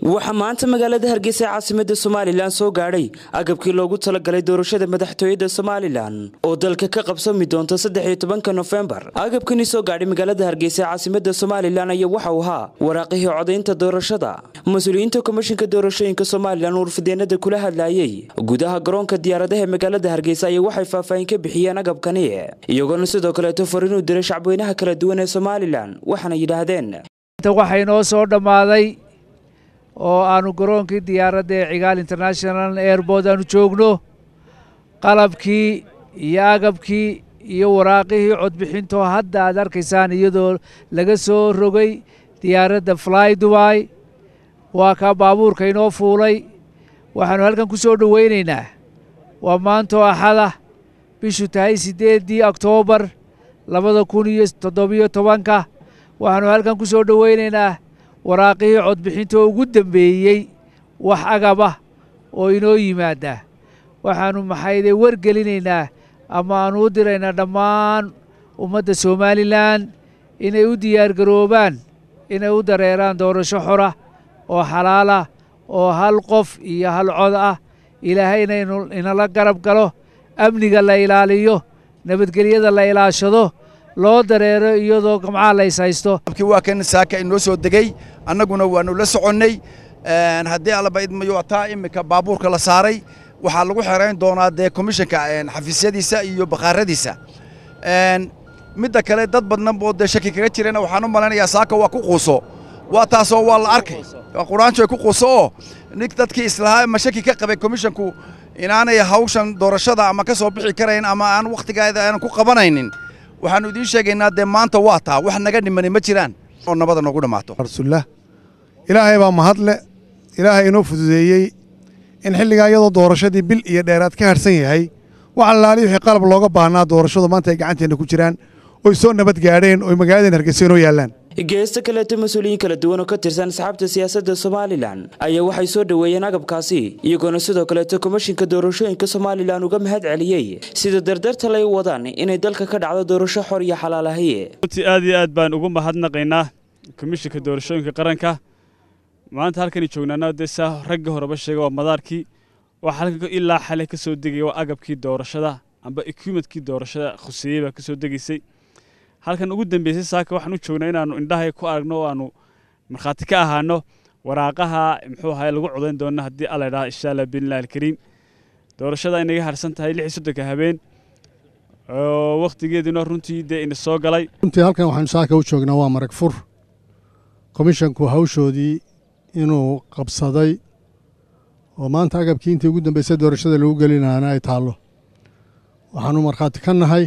waxaa maanta magaalada hargeysa ee caasimada somalilan soo gaadhay agabkii loogu talagalay doorashada madaxtooyada somalilan oo dalka ka qabsami doonta saddex iyo tobanka nofembar agabkani soo gaadhay magaalada hargeysa ee caasimada somalilan ayaa waxa uu ahaa waraaqihii codaynta doorashada mas-uuliyiinta komishinka doorashooyinka somalilan uurfideenada kula hadlayey gudaha garoonka diyaaradaha ee magaalada hargeysa ayaa waxay faahfaahin ka bixiyeen agabkani iyagoona sidoo kaleeto fariinuu diray shacbweynaha kala duwan ee somalilan waxaana yidhaahdeen waxay noo soo dhammaaday oo aanu garoonkii diyaaradda ee cigaal international airboort aanu joogno qalabkii iyo agabkii iyo waraaqihii codbixintoo hadda aad arkaysaan iyadoo laga soo rogay diyaaradda fly dubai waa kaa baabuurka inoo fuulay waxaannu halkan ku soo dhowaynaynaa waa maantoo axada bishu tahay siddeeddii oktoobar labada kun iyo toddobiyo tobanka waxaannu halkan ku soo dhowaynaynaa waraaqihii codbixintoo ugu dembeeyey wax agabah oo inoo yimaada waxaannu maxayde wargelinaynaa ama aannu u diraynaa dhammaan ummadda somalilan inay u diyaargaroobaan inay u dareeraan doorasho xora oo xalaalah oo hal qof iyo hal cod ah ilaahayna inala garab galo amniga la ilaaliyo nabadgelyada la ilaashado loo dareero iyadoo gamcaha la is haysto waa kan saaka inoo soo degey annaguna waannu la soconnay haddii allaba idmayo taa iminka baabuurka la saaray waxaa lagu xerayn doonaa dee komishanka xafiisyadiisa iyo bakhaaradiisa midda kale dad badnan oo dee shaki kaga jirana waxaan u malaynayaa saaka waa ku quuso waa taasoo waa la arkay quraanjo ay ku quuso oo nig dadkii islahaa ma shaki ka qabay komishanku inaanay hawshan doorashada ama ka soo bixi karayn ama aan wakhtigeeda aanan ku qabanaynin waxaannu idiin sheegaynaa dee maanta waa taa wax naga dhimani ma jiraan oo nabada noogu dhammaato rasuullah ilaahay baa mahadle ilaahay inoo fududeeyey in xilligaa iyadoo doorashadii bil iyo dheeraad ka hadhsan yahay wax allaali wixii qalab looga baahnaa doorashadu maanta ay gacanteenna ku jiraan oy soo nabad gaadheen oy magaaladeen hargeysa inoo yaallaan geesta kaleeto mas-uuliyiin kala duwan oo ka tirsan asxaabta siyaasadda somalilan ayaa waxay soo dhoweeyeen agabkaasi iyagoona sidoo kaleeto komishinka doorashooyinka somalilan uga mahad celiyey sida dardarta lay wadaan inay dalka ka dhacdo doorasho xor iyo xalaalahay runtii aad iyo aad baan ugu mahadnaqaynaa komishinka doorashooyinka qaranka maanta halkani joognaana dee saa ragga horeba sheega waa madaarkii waxaa halkan ilaa xalay ka soo degaya waa agabkii doorashada amba equipmentkii doorashada khuseeyey baa ka soo degaysay halkan ugu dambeysay saaka waxaan u joognaa inaannu indhahay ku aragno oo aannu markhaati ka ahaano waraaqaha muxuu ahaye lagu codayn doona haddii alla idhaha insha allah biillah alkariim doorashada inaga harsan tahay lix iyo soddonka habeen oo wakhtigeeduna runtii dee ina soo galay runtii halkan waxaanu saaka u joognaa waa marag fur komishanku hawshoodii inuu qabsaday oo maanta agabkii intii ugu dambeysay doorashada lagu gelinaana ay taallo waxaannu markhaati ka nahay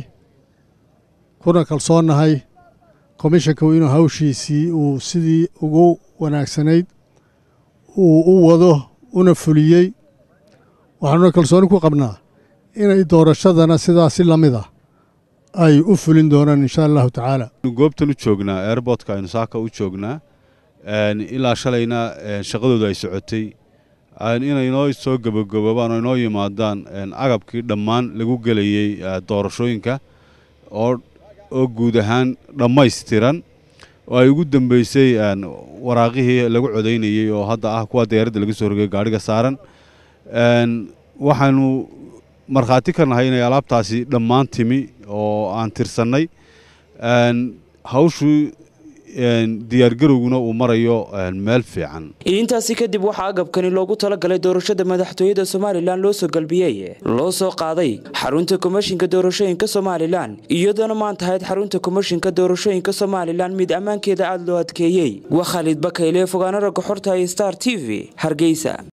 kuna kalsoonnahay komishanku inuu hawshiisii uu sidii ugu wanaagsanayd uu u wado una fuliyey waxaanuna kalsooni ku qabnaa inay doorashadana sidaa si la mid ah ay u fulin doonaan insha allahu tacaala goobtan u joognaa airbortka aynu saaka u joognaa ilaa shalayna shaqadooda ay socotay inay inoo soo gabagaboobaan oo inoo yimaadaan agabkii dhammaan lagu gelayey doorashooyinka oo oo guud ahaan dhammaystiran oo ay ugu dambeysay waraaqihii lagu codaynayey oo hadda ah kuwa diyaaradda laga soo rogay gaadhiga saaran waxaanu markhaati ka nahay inay alaabtaasi dhammaan timi oo aan tirsannay hawshuu diyaargarowguna uu marayo meel fiican intaasi kadib waxaa agabkani loogu talagalay doorashada madaxtooyada somalilan loo soo galbiyey loo soo qaaday xarunta komishinka doorashooyinka somalilan iyadoona maanta ahayd xarunta komishinka doorashooyinka somalilan mid ammaankeeda aada loo adkeeyey waa khaalid bakayle fogaano ragga xorta star t v hargeysa